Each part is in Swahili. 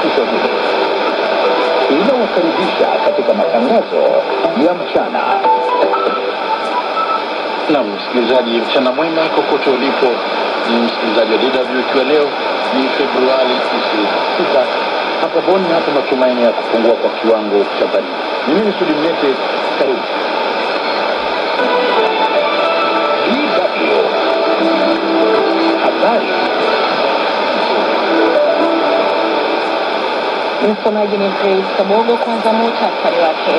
Kiswahili inawakaribisha katika matangazo ya mchana. Na msikilizaji, mchana mwema kokote ulipo, ni msikilizaji wa DW, ikiwa leo ni Februari 26 hapa Boni, hapa matumaini ya kupungua kwa kiwango cha baridi. Ni mimi Sudi Mnete, karibu. DW habari. Msomaji ni Grace Kabogo. Kwanza muhtasari wake.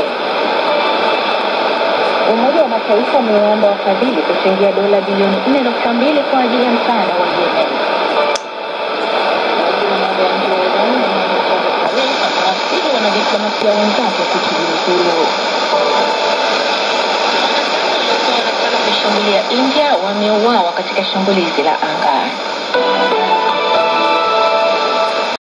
Umoja wa Mataifa umewaomba wafadhili kuchangia dola bilioni 4.2 kwa ajili ya msaada wa Yemen. Waziri wa mambo ya nje wa Iran Mohammad Javad Zarif amewasihi wanadiplomasia wenzake kujiuzulu. Waliokuwa wanataka kushambulia India wameuawa katika shambulizi la anga.